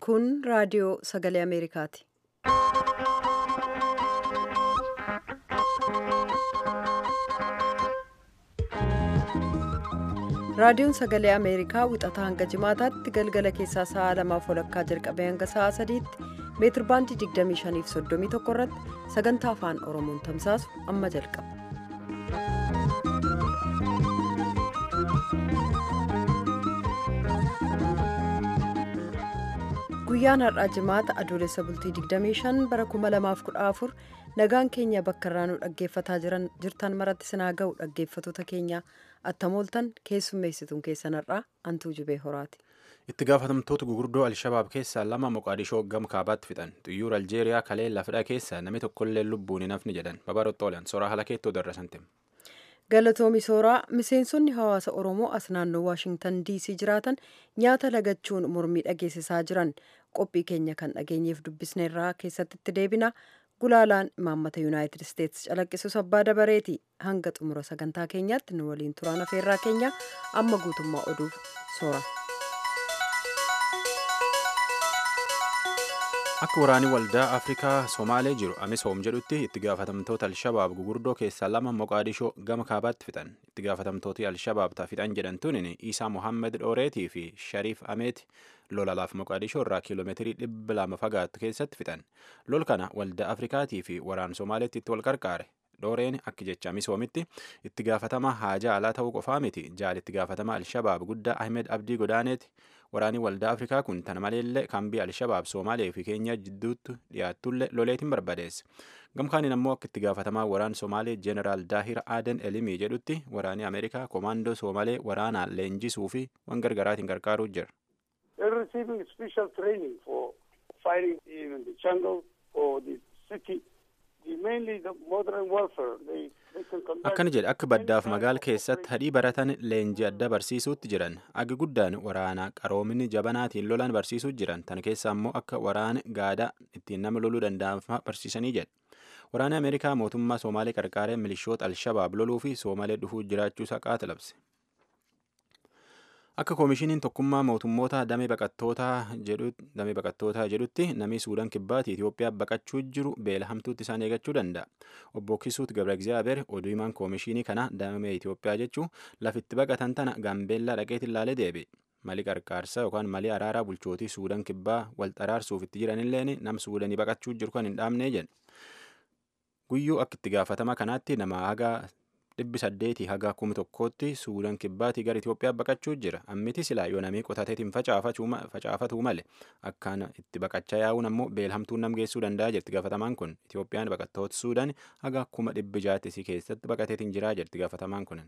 Kun raadiyoo sagalee Ameerikaati. Raadiyoon sagalee Ameerikaa wixataa hanga jimaataatti galgala keessaa sa'a lamaaf walakkaa jalqabee hanga sa'a sadiitti meetir baandii 25 fi 31 irratti sagantaa afaan Oromoon tamsaasu amma jalqaba. Guyyaan har'aa jimaata adoolessa bultii 25 bara 2014 nagaan keenya bakka irraa nu dhaggeeffataa jirtan maratti sinaa ga'u dhaggeeffatoota keenya attamooltan keessummeessituun keessan har'aa antuu jibee horaati. itti gaafatamtoota gurguddoo alshabaab keessaa lama moqaadishoo gama kaabaatti fixan xiyyaara aljeeriyaa kalee lafidha keessaa namni tokkollee lubbuun hin hafne jedhan babarottoolan soraa halakeettoo darrasantim. galatoomi sooraa miseensonni hawaasa oromoo as naannoo waashingtan diisii jiraatan nyaata lagachuun mormii dhageessisaa jiran qophii keenya kan dhageenyeef dubbisneerraa keessatti itti deebina gulaalaan imaammata yuunaayitid isteetsi calaqqisus abbaa dabareeti hanga xumura sagantaa keenyaatti nu waliin turaan afeerraa keenya amma guutummaa oduuf soora. akka waraanii waldaa afrikaa somaalee jiru amisoom jedhutti itti gaafatamtoota alshabaab gugurdoo keessaa lama moqaadishoo gama kaabaatti fixan itti gaafatamtooti alshabaab fixan jedhamtuun isaa mohammed dhooreetii fi shariif ameeti lolalaaf moqaadishoo irraa kiiloomeetirii dhibba lama fagaattu keessatti fixan lol kana waldaa afrikaatii fi waraan somaaleetti itti wal qarqaare dhooreen akka jecha misoomitti itti gaafatama haajaa alaa ta'uu qofaa miti jaal itti gaafatama alshabaab guddaa ahmed abdii godaaneeti waraanii waldaa afrikaa kun tana maleellee kaambii alshabaab soomaalee fi keenya jidduutti dhiyaattullee loleetiin barbadeesse gamkaaniin ammoo akka itti gaafatamaa waraan soomaalee jeeneraal daahir aaden elimii jedhutti waraanii ameerikaa koomaandoo soomalee waraanaan leenjisuu fi waan gargaraatiin gargaaruu jira. They're receiving special training for fighting in the jungle or the city. akkana jedhe akka baddaaf magaal keessatti hadhii baratan leenjii adda barsiisuutti jiran agi guddaan waraana qaroomini jabanaatiin lolan barsiisuu jiran tan keessa ammoo akka waraana gaadaa ittiin nama loluu danda'an barsiisanii jedhe waraana ameerikaa mootummaa soomaalee qarqaaree milishoota alshabaab loluu fi soomaalee dhufuu jiraachuu isaa qaata akka koomishiniin tokkummaa mootummoota damee baqattootaa jedhutti namni suudaan kibbaatti Itoophiyaa baqachuu jiru beela hamtuutti isaan eegachuu danda'a. Obbo Kisuut Gabra Egzaabeer oduu himaan koomishinii kana damee Itoophiyaa jechuun lafitti baqatan tana gaambeellaa dhaqeetti ilaalee deebi'e. Mali qarqaarsaa yookaan mali araaraa bulchootii suudaan kibbaa wal xaraarsuuf itti jiranilleen nam suudanii baqachuu jiru kan hin dhaabne jedhe. Guyyuu akka itti gaafatama kanaatti nama haga dhibbi saddeetii haga kuma tokkootti suudaan kibbaatii gara Itoophiyaa baqachuu jira ammiti silaa yoo namii qotateetiin facaafatuu male akkaan itti baqachaa yaa'uun ammoo beelhamtuun nam geessuu danda'a jirti gaafatamaan kun Itoophiyaan baqattoota suudaan haga kuma dhibbi jaattisii keessatti baqateetiin jiraa jirti gaafatamaan kun.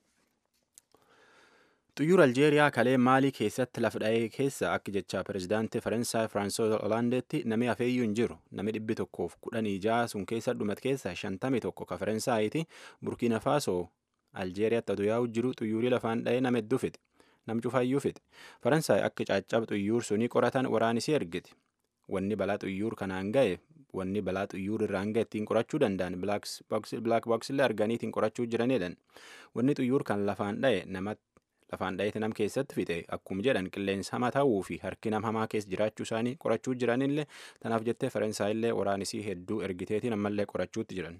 xiyyaara aljeeriyaa kalee maalii keessatti lafa dha'ee keessa akka jecha pirezidaantii faransaay firaansoois hoolaandeetti namni hafeeyyuu hin jiru namni dhibbi tokkoof kudhanii ja'a sun keessa dhumat keessa shantamii tokko ka faransaayiti burkiina faasoo aljeeriyaatti aduu yaa'u jiru xiyyaarri lafaan dha'ee nama hedduu fixe nam cufaayyuu fixe faransaay akka caaccaba xiyyaara sunii qoratan waraanisii ergiti wanni balaa xiyyaara kanaan ga'e wanni balaa xiyyaara irraan ga'e ittiin qorachuu danda'an bilaak booksilee arganii ittiin qorachuu jiranidhan wanni xiyyaara kan lafaan dha'e namatti lafaan dha'eeti nam keessatti fixe akkuma jedhan qilleensa hamaa ta'uu fi harki nam hamaa keessa jiraachuu isaanii qorachuu jiranillee tanaaf jettee faransaayillee waraanisii hedduu ergiteetiin ammallee qorachuutti jiran.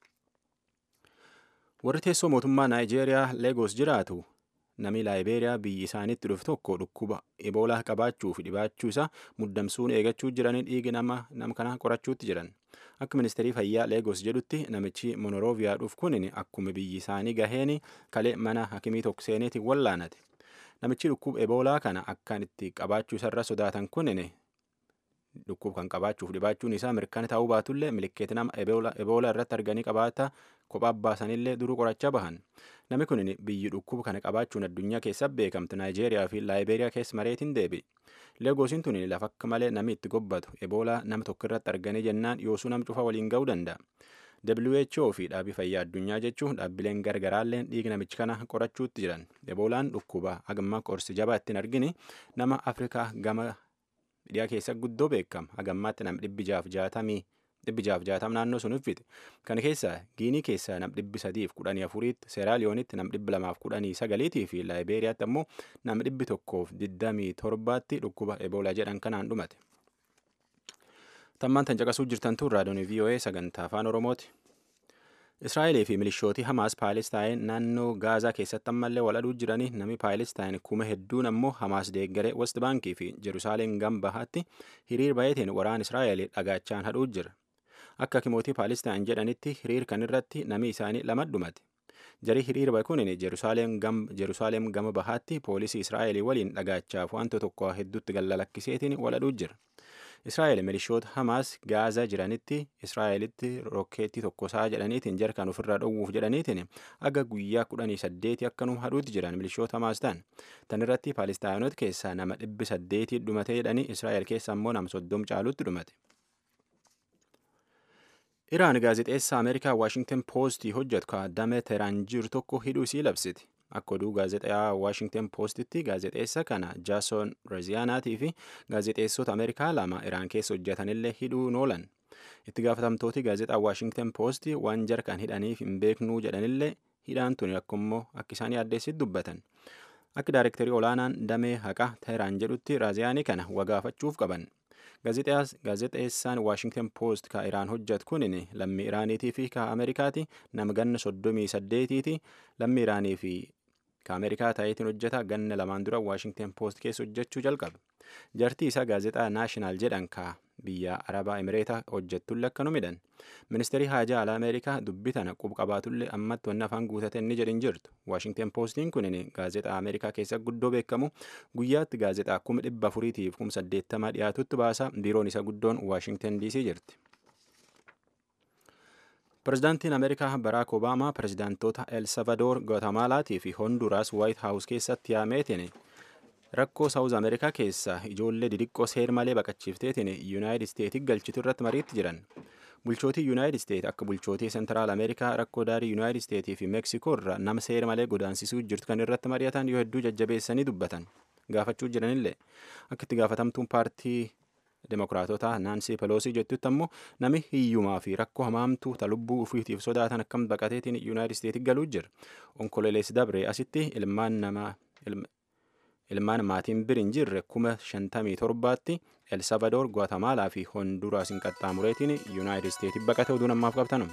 warri teessoo mootummaa naayijeeriyaa leegos jiraatu namni laayibeeriyaa biyyi isaaniitti dhufe tokko dhukkuba eboolaa qabaachuu fi dhibaachuu isaa muddamsuun eegachuu jiranii dhiigi nama nam kana qorachuutti jiran. akka ministeerii fayyaa leegos jedhutti namichi monorooviyaa dhuuf kunin akkuma biyyi isaanii gaheen kalee mana hakimii tokko seeneetiin wallaanate namichi dhukkuba eboolaa kana akkaan itti qabaachuu isarra sodaatan kunin dhukkuba kan qabaachuuf dhibaachuun isaa mirkana ta'uu baatullee milikeeti nama eboolaa irratti arganii qabaata kophaa baasanillee duruu qorachaa bahan namni kunin biyyi dhukkuba kana qabaachuun addunyaa keessa beekamtu naayijeeriyaa fi laayibeeriyaa keessa mareetiin deebi. leegosiin tuni lafa akka malee namni itti gobbatu eboolaa nama tokko irratti arganii jennaan yoosuu nam cufa waliin ga'uu danda'a. WHO fi dhaabii fayyaa addunyaa jechuun dhaabbileen gargaraalleen dhiiga namichi kana qorachuutti jiran eboolaan dhukkuba hagamma qorsi jabaa ittiin argini nama afrikaa gama dhiyaa keessa guddoo beekama hagammaatti nama dhibbi jaaf jaatamii dhibbi jaaf jaatam naannoo sun uffite kana keessaa giinii keessaa nam dhibbi sadiif kudhanii afuriitti seeraaliyoonitti nam dhibbi lamaaf kudhanii sagaliitii fi laayibeeriyaatti ammoo nam dhibbi tokkoof digdamii torbaatti dhukkuba eboolaa jedhan kanaan dhumate. tammaan tan caqasuu jirtan tun raadiyoon VOA sagantaa afaan oromooti. Israa'elee fi milishootii Hamaas Paalestaan naannoo Gaazaa keessatti ammallee wal aduu jiranii namni Paalestaan kuma hedduun ammoo Hamaas deeggaree West Baankii fi Jerusaalem gambahaatti hiriir baay'ateen waraan Israa'el dhagaachaan hadhuu jira. Akka kimootii Paalestaan jedhanitti hiriir kan irratti nami isaanii lama dhumate. Jarii hiriir bahe kun Jerusaalem gama bahaatti poolisii Israa'elii waliin dhagaachaaf wanta tokko hedduutti gallalakkiseetiin wal aduu jira. Israa'el milishoota Hamaas Gaazaa jiranitti Israa'elitti rokkeetti tokkosaa jedhaniitiin jarkaan ofirraa dhowwuuf jedhaniitiin aga guyyaa kudhanii saddeeti akkanuma hadhuutti jiran milishoota Hamaas ta'an. Tan irratti Paalistaayinoota keessaa nama dhibbi saddeeti dhumate jedhanii Israa'el keessa ammoo nama soddom caalutti dhumate. Iraan gaazexeessaa Ameerikaa Waashington Poostii hojjetu kaadame Teheraan jiru tokko hidhuu isii labsiti. Akka oduu gaazexaa Waashington Poostitti gaazexeessa kana Jaason Reziyaanaatii fi gaazexeessota Ameerikaa lama Iraan keessa hojjetanillee hidhuun oolan. Itti gaafatamtooti gaazexaa Waashington Poosti waan jarkaan hidhaniif hin beeknuu jedhanillee hidhaan tuni akkummoo akka isaan yaaddeessitti dubbatan. Akka daayirektarii olaanaan damee haqa Teheraan jedhutti Raziyaanii kana wagaafachuuf qaban. Gaazexeessaan Waashington Poost ka Iraan hojjetu kunin lammii Iraaniitii fi ka Ameerikaati nama ganna soddomii saddeetiiti lammii Iraanii fi ka Ameerikaa ta'eetiin hojjeta ganna lamaan dura Waashington Poost keessa hojjechuu jalqabe. Jartii isaa gaazexaa Naashinaal jedhan ka biyya Arabaa Emireetaa hojjettullee akkanu midhan. Ministeerri haajaa alaa Ameerikaa dubbii tana qub-qabaatullee ammatti wanni afaan guutate inni jedhin jirtu. Waashington Poostiin kunin gaazexaa Ameerikaa keessa guddoo beekamu guyyaatti gaazexaa kuma dhibba afuriitiif kuma saddeettamaa dhiyaatutti baasa biiroon isa guddoon Waashington DC jirti. Pirezidaantiin Ameerikaa Baraak Obaamaa pirezidaantoota El Salvador, Guatemalaatii fi Honduraas Waayit Haawus keessatti yaameetiin rakkoo saawuz ameerikaa keessa ijoollee didiqqoo seer malee baqachiifteetiin yuunaayitid isteetii galchitu irratti mariitti jiran bulchootii yuunaayitid isteet akka bulchootii sentiraal ameerikaa rakkoo daarii yuunaayitid isteetii fi meeksikoo irra nama seer malee godaansisuu jirtu kan irratti mari'atan yoo hedduu jajjabeessanii dubbatan gaafachuu jiranillee akka itti gaafatamtuun paartii demokiraatota naansii peloosii jettutti ammoo nami hiyyumaa fi rakkoo hamaamtuu ta lubbuu ufiitiif sodaatan akkam baqateetiin yuunaayitid isteetii galuu jira onkololees dabre asitti ilmaan namaa ilmaan maatiin biriin jirre kuma shantamii torbaatti el salvador guatemaalaa fi honduraasin qaxxaamureetiin yuunaayitid isteetii baqate oduu namaaf qabtanum.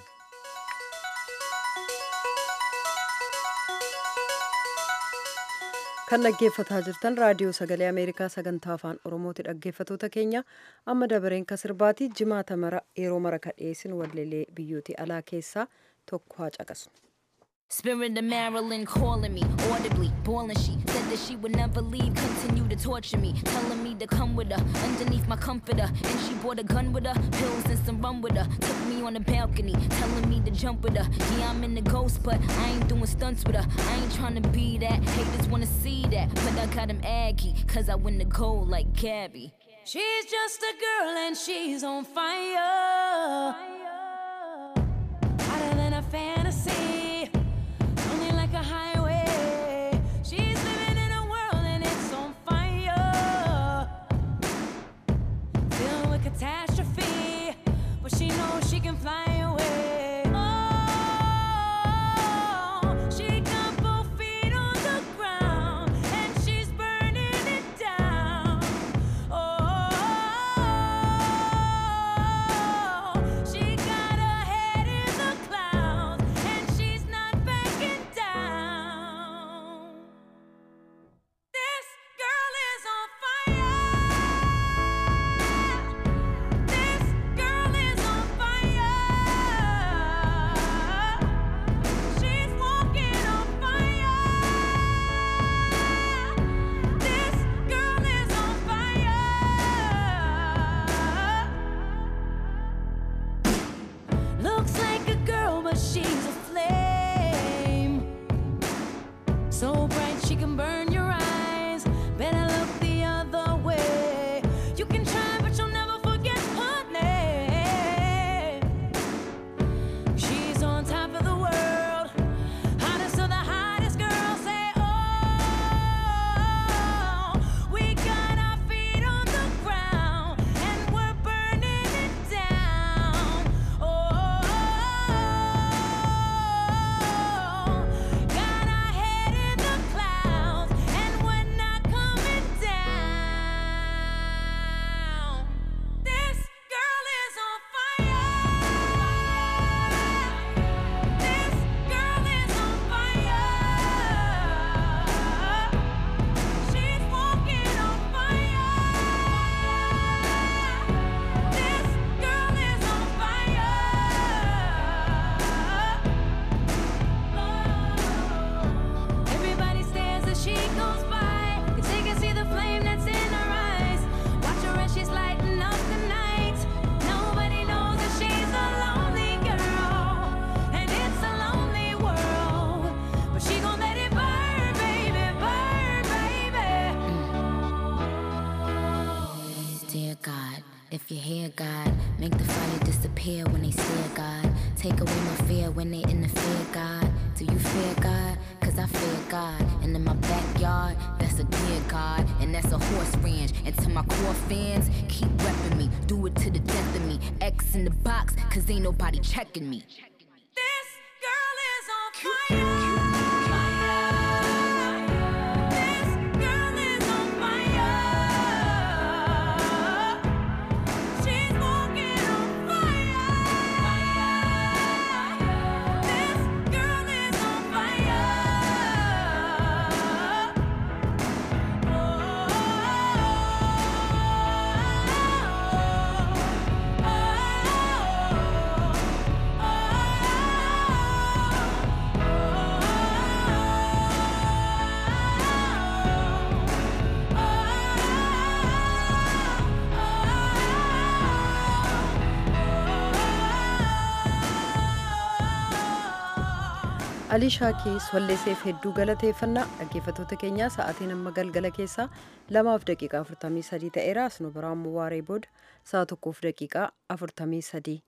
kan dhaggeeffataa jirtan raadiyoo sagalee ameerikaa sagantaa afaan oromooti dhaggeeffatoota keenya amma dabareen ka sirbaati jimaata mara yeroo mara ka dhiyeessin wallelee biyyooti alaa keessaa tokko haa caqasnu. Spirit of Marilyn calling me audibly, boiling. She said that she would never leave, continue to torture me, telling me to come with her underneath my comforter. And she brought a gun with her, pills and some rum with her. Took me on the balcony, telling me to jump with her. Yeah, I'm in the ghost, but I ain't doing stunts with her. I ain't trying to be that. Haters wanna see that, but I got him aggy, cause I win the gold like Gabby. She's just a girl and she's on fire. Hotter than a fantasy. Only like a highway. She's living in a world and it's on fire. Filled with catastrophe. But she knows she can fly away. Oh, she got both feet on the ground and she's burning it down. Oh, she card, and that's a horse ranch. And to my core fans, keep repping me. Do it to the death of me. X in the box, cause ain't nobody checking me. This girl is on fire. This girl is on fire. She's walking on fire. This girl is on fire. alii shaakii walleesseef hedduu galateeffannaa dhaggeeffattoota keenyaa sa'aatiin amma galgala keessaa lamaaf daqiiqaa 43 ta'eera asnu biraan waaree booda sa'a tokkoof daqiiqaa 43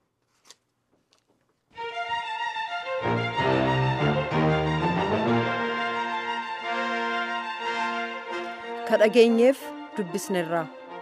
kadhageenyeef dubbisnerraa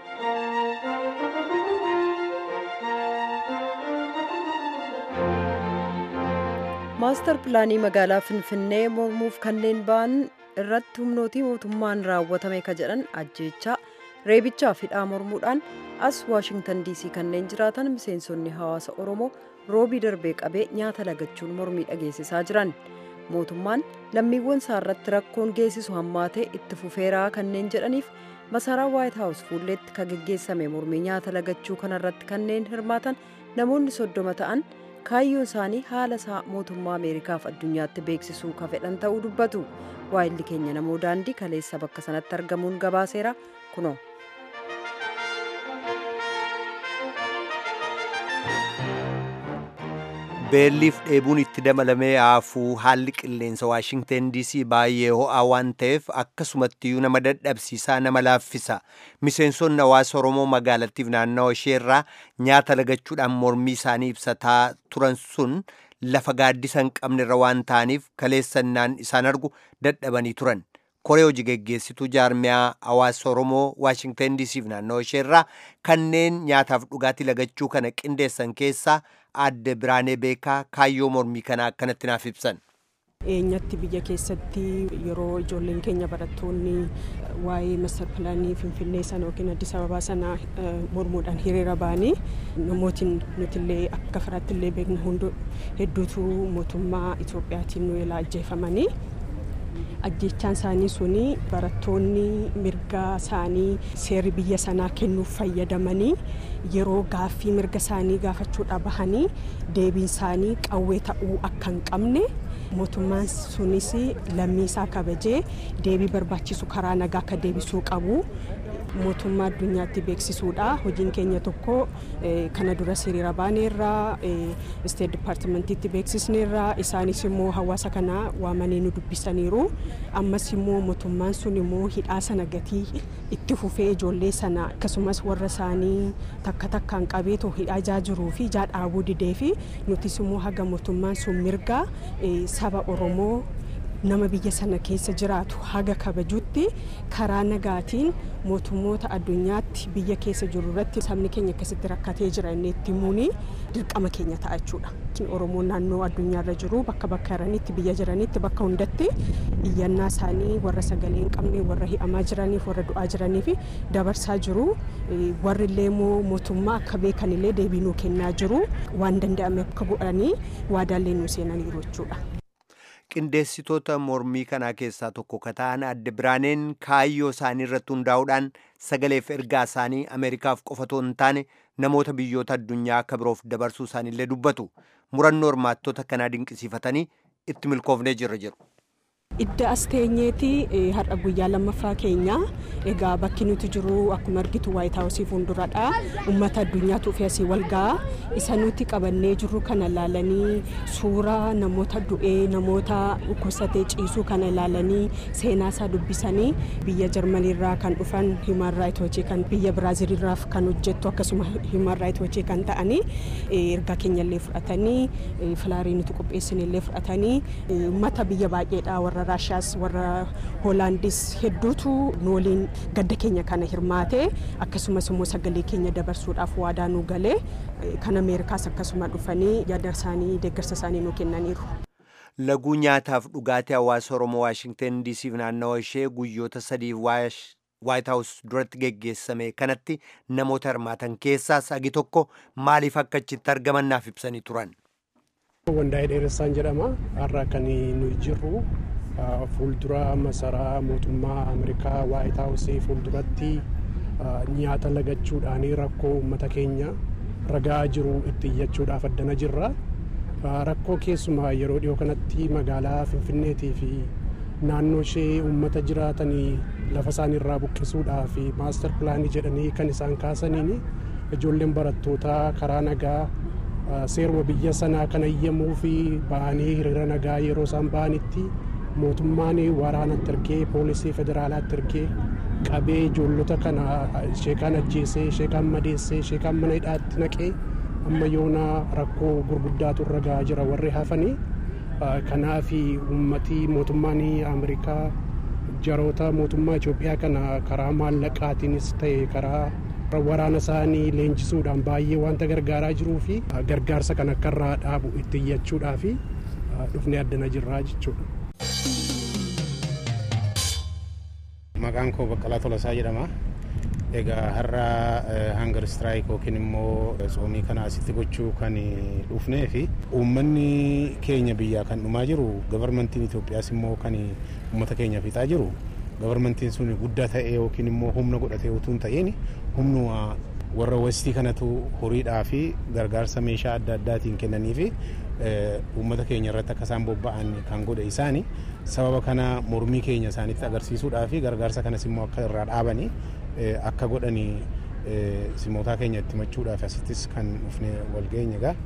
maastar pilaanii magaalaa finfinnee mormuuf kanneen ba'an irratti humnootii mootummaan raawwatame ka jedhan ajjeechaa reebichaa hidhaa mormuudhaan as waashingtan diisii kanneen jiraatan miseensonni hawaasa oromoo roobii darbee qabee nyaata lagachuun mormii dhageessisaa jiran mootummaan lammiiwwan isaa irratti rakkoon geessisu hammaatee itti fufeeraa kanneen jedhaniif masaraa waayit haawus fuulleetti ka geggeessame mormii nyaata lagachuu kanarratti kanneen hirmaatan namoonni soddoma ta'an kaayyoon isaanii haala isaa mootummaa ameerikaaf addunyaatti beeksisuu ka fedhan ta'uu dubbatu waayilli keenya namoo daandii kaleessa bakka sanatti argamuun gabaaseera kunoo. beelliif dheebuun itti dabalamee haafuu haalli qilleensa waashingten diisii baay'ee ho'aa waan ta'eef akkasumattiyyuu nama dadhabsiisaa nama laaffisa miseensonni hawaasa oromoo magaalattiif naannawa isheerraa nyaata lagachuudhaan mormii isaanii ibsataa turan sun lafa gaaddisa hin qabnerra waan ta'aniif kaleessannaan isaan argu dadhabanii turan koree hojii geggeessituu jaarmiyaa hawaasa oromoo waashingten diisiif naannawa isheerraa kanneen nyaataaf dhugaatii lagachuu kana qindeessan keessaa adde biraanee beekaa kaayyoo mormii kana akkanatti naaf ibsan. eenyatti biyya keessatti yeroo ijoolleen keenya barattoonni waa'ee mastar pilaanii finfinnee sana yookiin addis ababaa sana mormuudhaan hiriira ba'anii namootiin nutillee akka firaatti illee beeknu hundi hedduutu mootummaa itoophiyaatiin nu ilaa ajjeefamanii ajjechaan isaanii suni barattoonni mirga isaanii seerri biyya sanaa kennuuf fayyadamanii yeroo gaaffii mirga isaanii gaafachuudha bahanii deebiin isaanii qawwee ta'uu akka hin qabne mootummaan sunis lammii isaa kabajee deebii barbaachisu karaa nagaa akka deebisuu qabu mootummaa addunyaatti beeksisuudha hojiin keenya tokko kana dura hiriira baaneerraa isteet dipaartimentiitti beeksisneerraa isaanis immoo hawaasa kana waamanii nu dubbisaniiru ammas immoo mootummaan sun immoo hidhaa sana gatii itti fufee ijoollee sana akkasumas warra isaanii takka takkaan qabeetoo hidhaa jaa jiruu fi jaa dhaabuu didee fi nutis immoo haga mootummaan sun mirga saba oromoo nama biyya sana keessa jiraatu haga kabajutti karaa nagaatiin mootummoota addunyaatti biyya keessa jiru irratti sabni keenya akkasitti rakkatee jira inni itti himuuni dirqama keenya ta'a jechuudha. Oromoon naannoo addunyaarra jiru bakka bakka jiranitti biyya jiranitti bakka hundatti iyyannaa isaanii warra sagalee hin qabne warra hi'amaa jiraniif warra du'aa jiraniif dabarsaa jiru warri illee immoo mootummaa akka beekan illee deebii nuu kennaa jiru waan danda'ame akka godhanii waadaallee nuu seenaniiru jechuudha. qindeessitoota mormii kanaa keessaa tokko ka ta'an adde biraaneen kaayyoo isaanii irratti hundaa'uudhaan sagaleef ergaa isaanii ameerikaaf qofatoo hin taane namoota biyyoota addunyaa akka biroof dabarsuu isaaniillee dubbatu murannoo hirmaattota kanaa dinqisiifatanii itti milkoofnee jirra jedhu. Idda as teenyeeti har'a guyyaa lammaffaa keenya egaa bakki nuti jiru akkuma argitu waayit haawusii fuulduradha ummata addunyaatu fi asii wal ga'a isa nuti qabannee jirru kana ilaalanii suuraa namoota du'ee namoota dhukkubsatee ciisuu kana ilaalanii seenaa isaa dubbisanii biyya jarmaniirraa kan dhufan himan raayit hojii kan biyya biraaziilirraaf kan hojjettu akkasuma himan raayit hojii kan ta'anii ergaa keenya illee fudhatanii filaarii nuti qopheessine illee fudhatanii ummata biyya baay'eedha warra raashiyaas warra hoolaandis hedduutu nu waliin gadda keenya kana hirmaate akkasumas immoo sagalee keenya dabarsuudhaaf waadaa nu galee kan ameerikaas akkasuma dhufanii yaada isaanii deeggarsa isaanii nu kennaniiru. laguu nyaataaf dhugaatii hawaasa oromoo waashingtan diisiif naannawa ishee guyyoota sadiif waayit haawus duratti geggeessame kanatti namoota hirmaatan keessaas agi tokko maaliif akka achitti argaman naaf ibsanii turan. Wandaa'ee dheeressaan jedhama. Har'a kan nuyi jirru fuuldura masaraa mootummaa Ameerikaa waayit haawusii fuulduratti nyaata lagachuudhaan rakkoo uummata keenya ragaa jiru itti iyyachuudhaaf addana jirra. Rakkoo keessumaa yeroo dhiyoo kanatti magaalaa Finfinneetii fi naannoo ishee uummata jiraatanii lafa isaanii irraa buqqisuudhaa fi maastar pilaanii jedhanii kan isaan kaasaniin ijoolleen barattootaa karaa nagaa seeruma biyya sanaa kan eeyyamuu fi ba'anii hiriira nagaa yeroo isaan ba'anitti mootummaan waraanatti ergee poolisii federaalaatti ergee qabee ijoollota kana sheekaan ajjeesee sheekaan madeessee sheekaan mana hidhaatti naqee amma yoona rakkoo gurguddaatu irra gahaa jira warri hafanii kanaaf uummatii mootummaan ameerikaa jaroota mootummaa Itoophiyaa kana karaa maallaqaatiinis ta'e karaa waraana isaanii leenjisuudhaan baay'ee wanta gargaaraa jiruu fi gargaarsa kan akka irraa dhaabu itti iyyachuudhaa fi dhufnee addana jirraa jechuudha. Maqaan koo Baqqalaa Tolasaa jedhama. Egaa har'a hangar istiraayik yookiin immoo tsoomii kana asitti gochuu kan dhufnee fi uummanni keenya biyyaa kan dhumaa jiru gabarmantiin Itoophiyaas immoo kan uummata keenya fixaa jiru gabarmantiin sun guddaa ta'ee yookiin immoo humna godhatee utuu hin ta'in humnuma warra westii kanatu horiidhaa fi gargaarsa meeshaa adda addaatiin kennanii fi uummata keenya irratti akka isaan bobba'an kan godhe isaani sababa kana mormii keenya isaanitti agarsiisuudhaa fi gargaarsa kanas immoo akka irraa dhaabanii akka godhanii simootaa keenya itti machuudhaaf asittis kan dhufne walgeenye egaa.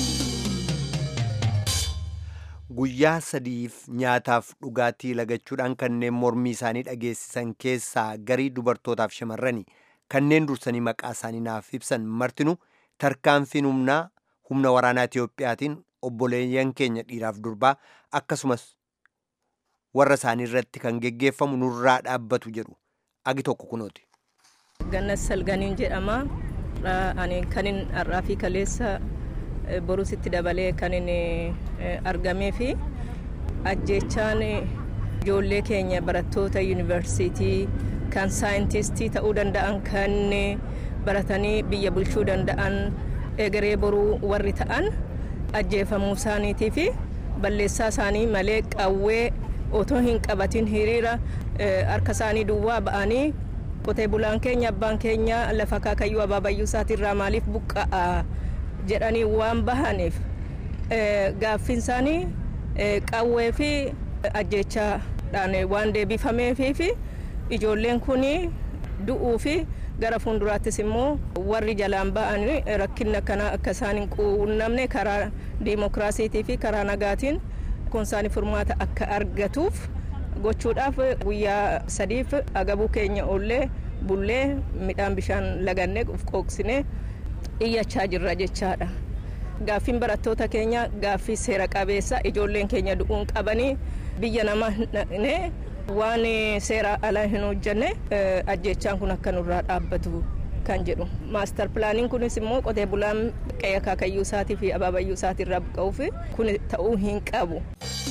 Guyyaa sadiif nyaataaf dhugaatii lagachuudhaan kanneen mormii isaanii dhageessisan keessaa garii dubartootaaf shamarranii kanneen dursanii maqaa isaanii naaf ibsan martinu tarkaanfiin humnaa humna waraanaa Itiyoophiyaatiin obboleeyyan keenya dhiiraaf durbaa akkasumas warra isaanii irratti kan geggeeffamu nurraa dhaabbatu jedhu agi tokko kunooti. Gannas Salganiin jedhama. Ani kanin har'aa fi kaleessa borusitti dabalee kan inni argamee fi ajjechaan ijoollee keenya barattoota yuunivarsiitii kan saayintistii ta'uu danda'an kan baratanii biyya bulchuu danda'an egeree boruu warri ta'an ajjeefamuu isaaniitii fi balleessaa isaanii malee qawwee otoo hin qabatin hiriira harka isaanii duwwaa ba'anii qotee bulaan keenya abbaan keenya lafa kaakayyuu abaabayyuu isaatirraa maaliif buqqa'a jedhanii waan bahaniif gaaffiin isaanii qawwee fi ajjechaadhaan waan deebifameefii fi ijoolleen kun du'uu fi gara fuulduraattis immoo warri jalaan ba'an rakkina kana akka isaan hin quunnamne karaa diimokiraasiitii fi karaa nagaatiin kun isaanii furmaata akka argatuuf gochuudhaaf guyyaa sadiif agabuu keenya oollee bullee midhaan bishaan lagannee qooqsinee iyyachaa jirra jechaadha. Gaaffiin barattoota keenya gaaffii seera qabeessa ijoolleen keenya du'uun qabanii biyya nama naqnee waan seera ala hin hojjenne ajjechaan kun akka nurraa dhaabbatu kan jedhu. Maastar pilaaniin kunis immoo qotee bulaan qe'ee akaakayyuu isaatii fi abaabayyuu isaatii irraa buqqa'uuf kun ta'uu hin qabu.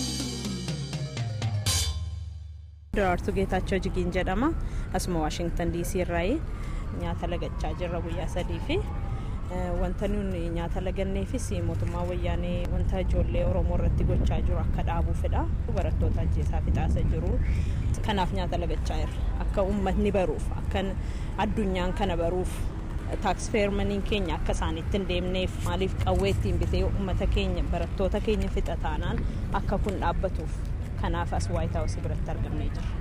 Daraartuu Geetaachoo Jigiin jedhama. Asuma Waashingtan DC irraayi nyaata lagachaa jirra guyyaa sadii fi wanta nuyi nyaata laganneefis mootummaa wayyaanee wanta ijoollee Oromoo irratti gochaa jiru akka dhaabuufidha. Barattoota ajjeesaa fixaasa jiru. Kanaaf nyaata lagachaa jirra. Akka uummatni baruuf akka addunyaan kana baruuf taaksifeermaniin keenya akka isaanitti hin deemneef maaliif qawwee ittiin bitee uummata keenya barattoota keenya fixa taanaan akka kun dhaabbatuuf kanaaf as waayit haawusii biratti argamnee jirra.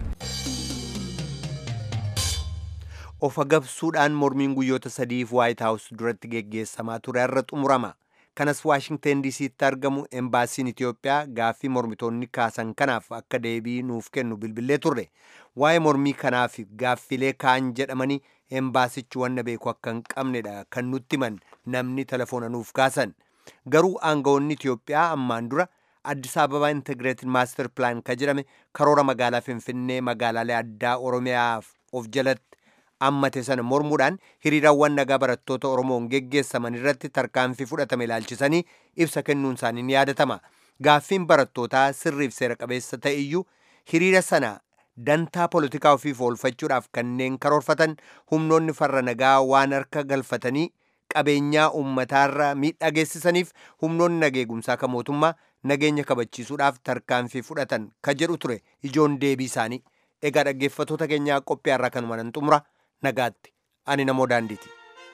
of agabsuudhaan mormiin guyyoota sadiif waayit haawus duratti geggeessamaa ture irra xumurama kanas waashingten diisiitti argamu embaasiin itiyoophiyaa gaaffii mormitoonni kaasan kanaaf akka deebii nuuf kennu bilbilee turre waa'ee mormii kanaaf gaaffilee kaan jedhamanii embaasichi wanna beeku akka hin qabnedha kan nutti himan namni telefoona nuuf kaasan garuu aangawoonni itiyoophiyaa ammaan dura addis ababaa intigireeted maaster pilaan ka jedhame karoora magaalaa finfinnee magaalaalee addaa oromiyaaf of jalatti ammate sana mormuudhaan hiriirawwan nagaa barattoota oromoon geggeessaman irratti tarkaanfii fudhatame ilaalchisanii ibsa kennuun isaanii ni yaadatama gaaffiin barattootaa sirriif seera qabeessa ta'e iyyuu hiriira sana dantaa poolitikaa ofiif oolfachuudhaaf kanneen karoorfatan humnoonni farra nagaa waan harka galfatanii qabeenyaa uummataarra miidhaa geessisaniif humnoonni nageegumsaa ka mootummaa nageenya kabachiisuudhaaf tarkaanfii fudhatan ka jedhu ture ijoon deebii isaanii egaa dhaggeeffatoota keenyaa qophii har'aa kanuma nan xumura nagaatti ani namoo daandiiti.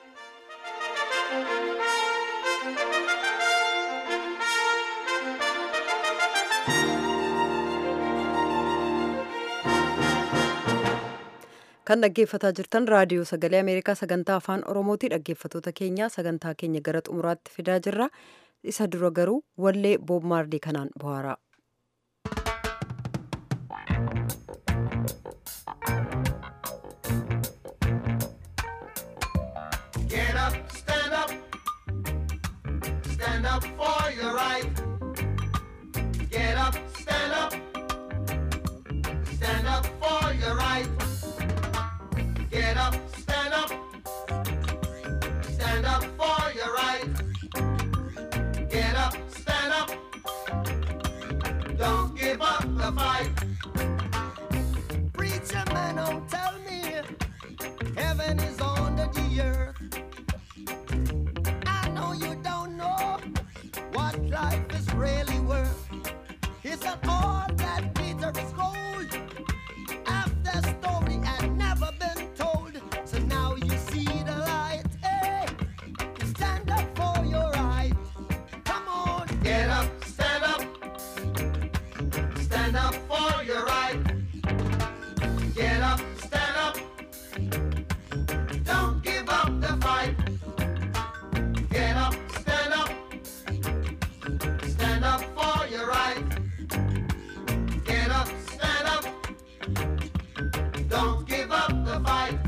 kan dhaggeeffataa jirtan raadiyoo sagalee ameerikaa sagantaa afaan oromooti dhaggeeffatoota keenya sagantaa keenya gara xumuraatti fidaa jirra isa dura garuu wallee boob maardii kanaan bohaaraa. Get up, stand up, stand up for your right. Get up, stand up, stand up for your right. Get up, stand up, stand up for your right. Get up, stand up, don't give up the fight. Preacher man, don't tell me heaven is under the earth. I know you don't know what life is really worth. It's not all that glitter is gold. After story had never been told, so now you see the light. Hey, stand up for your right. Come on, get up, stand up, stand up for your right. Get up, stand up. Don't give up the fight. Get up, stand up. Stand up for your right. Get up, stand up. Don't give up the fight.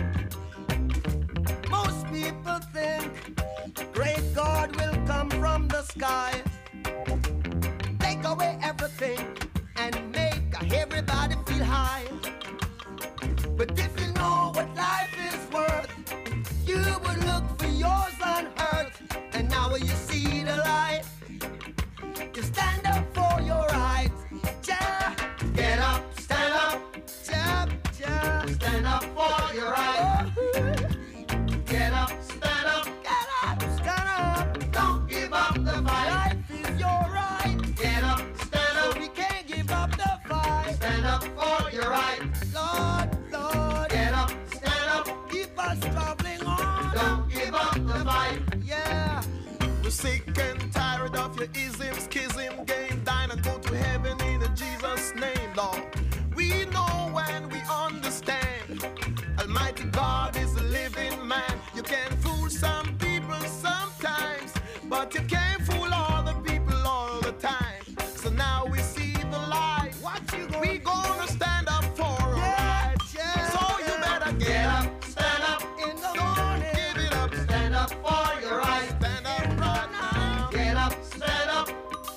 Most people think great God will come from the sky. Take away everything and make everybody feel high. But if you know what life is worth, you would look for yours on earth. And now you see the light. You stand up for your rights. Yeah. Get up, stand up. Yeah, yeah. Stand up for your rights. Get up, stand up. Get up, stand up. Don't give up the fight. Life is your right. Get up, stand up. So we can't give up the fight. Stand up for your right. Lord, Lord. Get up, stand up. Keep us traveling on. Don't give up the fight. Yeah. We're sick and tired of your ism, schism, game, dine and go to heaven in Jesus' name, Lord. We know and we understand. Almighty God is a living man. You can fool some people sometimes, but you can't fool all the people all the time. So now we see the light. What you gonna we gonna stand up for our rights. yeah, so you better get, Get up. up, stand up. In the morning. Give it up. Stand up for your right. Stand up right now. Get up, stand up.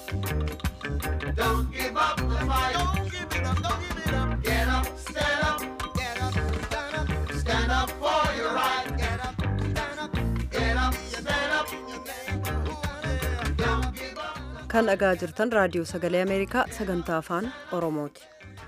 Don't give up the fight. Don't give it up. Don't give it up. Get up, stand up. Get up. Stand up. Stand up for your right. Get up. Stand up. Get up, stand up. Don't give up. kan dhagaa jirtan raadiyoo sagalee ameerikaa sagantaa afaan oromooti.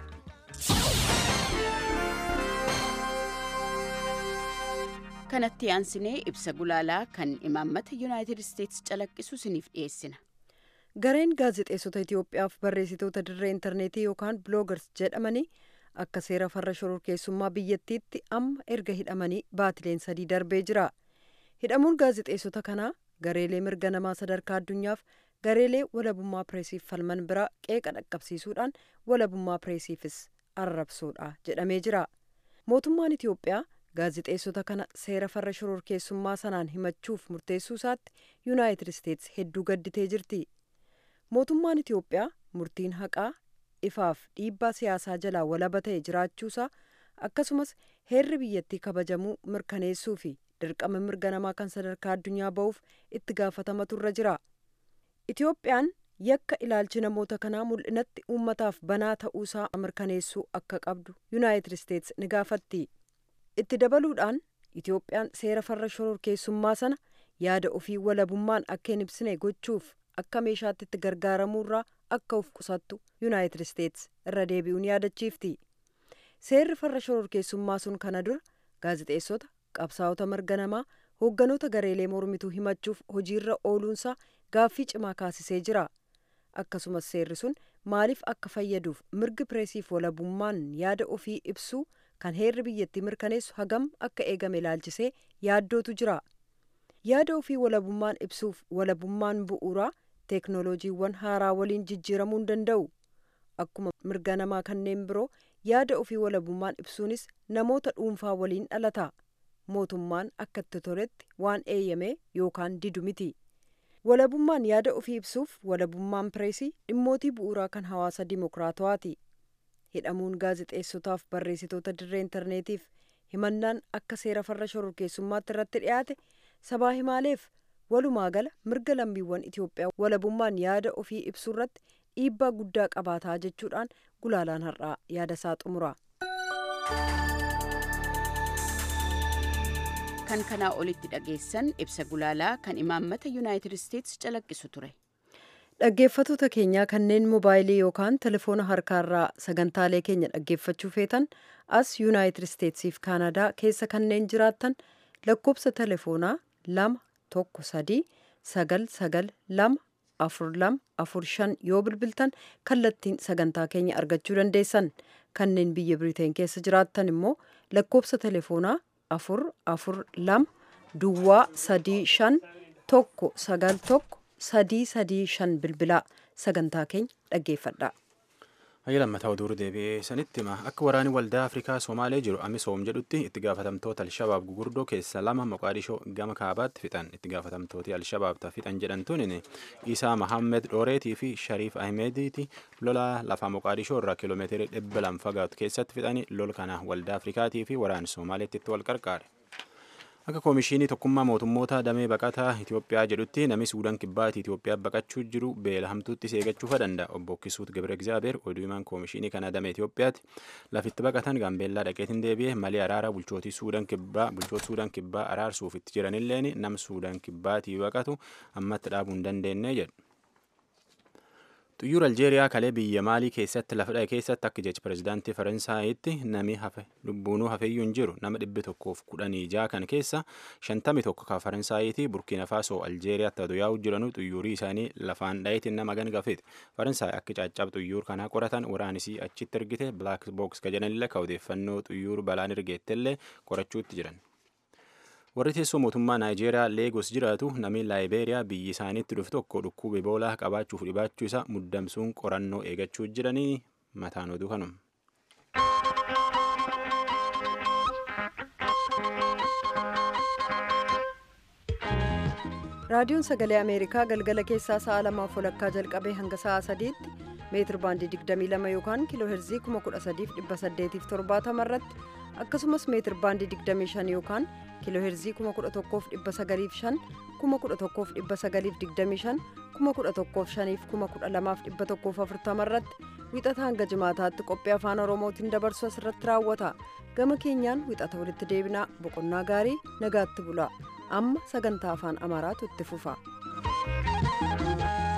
kanatti aansinee ibsa gulaalaa kan imaammata yuunaayitid isteetsi calaqqisu isiniif dhiyeessina. gareen gaazexeessota itiyoophiyaaf barreessitoota dirree intarneetii yookaan biloogars jedhamanii akka seera farra shororkeessummaa biyyattiitti amma erga hidhamanii baatileen sadii darbee jira hidhamuun gaazexeessota kanaa gareelee mirga namaa sadarkaa addunyaaf gareelee walabummaa pireesiif falman bira qeeqa dhaqqabsiisuudhaan walabummaa pireesiifis arrabsuudha jedhamee jira mootummaan itiyoophiyaa gaazexeessota kana seera farra shororkeessummaa sanaan himachuuf murteessuu isaatti yuunaayitid isteetsi hedduu gadditee jirti mootummaan itiyoophiyaa murtiin haqaa ifaaf dhiibbaa siyaasaa jalaa walaba ta'e jiraachuusaa akkasumas heerri biyyattii kabajamuu mirkaneessuu fi dirqama mirga namaa kan sadarkaa addunyaa ba'uuf itti gaafatamatu irra jira itiyoophiyaan yakka ilaalchi namoota kanaa mul'inatti uummataaf banaa ta'uusaa mirkaneessuu akka qabdu yuunaayitid isteets ni gaafatti itti dabaluudhaan itoophiyaan seera farra shororkeessummaa sana yaada ofii walabummaan akka hin ibsine gochuuf akka meeshaatti itti gargaaramuurraa akka of qusattu yuunaayitid isteets irra deebi'uun yaadachiifti seerri farra shororkeessummaa sun kana dura gaazixeessota qabsaa'ota mirga namaa hoogganoota gareelee mormituu himachuuf hojiirra ooluunsaa gaaffii cimaa kaasisee jira akkasumas seerri sun maaliif akka fayyaduuf mirgi pireesiif walabummaan yaada ofii ibsuu kan heerri biyyattii mirkaneessu hagam akka eegame ilaalchisee yaaddootu jira yaada ofii walabummaan ibsuuf walabummaan bu'uuraa teeknooloojiiwwan haaraa waliin jijjiiramuu hin danda'u akkuma mirga namaa kanneen biroo yaada ofii walabummaan ibsuunis namoota dhuunfaa waliin dhalata mootummaan akka itti toletti waan eeyyame yookaan didu miti walabummaan yaada ofii ibsuuf walabummaan pireesii dhimmootii bu'uuraa kan hawaasa dimokiraatawaati hidhamuun gaazixeessotaaf barreessitoota dirree intarneetiif himannaan akka seera farra shororkeessummaatti irratti dhiyaate sabaa himaaleef walumaa gala mirga lammiiwwan itiyoophiyaa walabummaan yaada ofii ibsuu irratti dhiibbaa guddaa qabaataa jechuudhaan gulaalaan har'aa yaada isaa xumura. kan kanaa olitti dhageessan ibsa gulaalaa kan imaammata yuunaayitid isteets calaqqisu ture. dhaggeeffatoota keenyaa kanneen moobaayilii yookaan telefoona harkaarraa sagantaalee keenya dhaggeeffachuu feetan as yuunaayitid isteetsiif kaanadaa keessa kanneen jiraattan lakkoobsa telefoonaa lama tokko sadii sagal sagal lama afur lama afur shan yoo bilbiltan kallattiin sagantaa keenya argachuu dandeessan kanneen biyya biriteen keessa jiraattan immoo lakkoobsa telefoonaa afur afur lama duwwaa sadii shan tokko sagal tokko sadii sadii shan bilbilaa sagantaa keenya dhaggeeffadha. Hayya lammataa oduu deebi'ee sanitti hima akka waraanni waldaa Afrikaa Somaalee jiru Amisoom jedhutti itti gaafatamtoota Alshabaab gugurdoo keessa lama Moqaadishoo gama kaabaatti fixan itti gaafatamtooti Alshabaab fixan jedhamtuun Isaa Mahammed Dhooreetii fi Shariif Ahmediiti lola lafaa Moqaadishoo irraa kiiloomeetirii dhibba lama fagaatu keessatti fixani lol kana waldaa Afrikaatii fi waraanni Somaaleetti itti wal qarqaare. Akka koomishinii tokkummaa mootummoota damee baqataa Itoophiyaa jedhutti namni Suudaan kibbaatti Itoophiyaa baqachuu jiru beela hamtuutti seegachuu danda'a. Obbo Kisuut Gabre Egzaabeer oduu himaan koomishinii kana damee Itoophiyaatti lafitti baqatan Gaambeellaa dhaqeetiin deebi'ee malee araara bulchootii Suudaan kibbaa bulchoota Suudaan kibbaa araarsuuf itti jiranilleen nam Suudaan kibbaatii baqatu ammatti dhaabuu hin dandeenye jedhu. Xiyyaara Aljeeriyaa kalee biyya Maalii keessatti lafa dha'e keessatti akka jecha pirezidaantii Faransaayitti nami hafe lubbuunuu hafeeyyuu hin jiru nama dhibbi tokkoof kudhanii ja'a kan keessa shantami tokko kan Faransaayiti Burkiina Faasoo Aljeeriyaatti aduu yaa'u jiranuu xiyyaarri isaanii lafaan dha'eetiin nama gangafeeti. Faransaay akka caccab xiyyaara kanaa qoratan waraanisii achitti ergite Black Box ka jedhanillee ka odeeffannoo xiyyaara balaan ergeettellee qorachuutti jiran. warri teessoo mootummaa naayijeeriyaa leegos jiraatu namni laayibeeriyaa biyyi isaaniitti dhufe tokko dhukkuba iboolaa qabaachuuf dhibaachuu isaa muddamsuun qorannoo eegachuu jiranii mataan oduu kanuma. raadiyoon sagalee ameerikaa galgala keessaa sa'a lamaaf walakkaa jalqabee hanga sa'a sadiitti meetir baandii 22 yookaan kiiloo heerzii 13870 irratti akkasumas meetir baandii 25 yookaan kiiloo heerzii 11,905 11,925 11,512 irratti wixata hanga jimaataatti qophii afaan oromootiin dabarsu asirratti raawwata gama keenyaan wixata walitti deebinaa boqonnaa gaarii nagaatti bula amma sagantaa afaan amaaraatu itti fufa.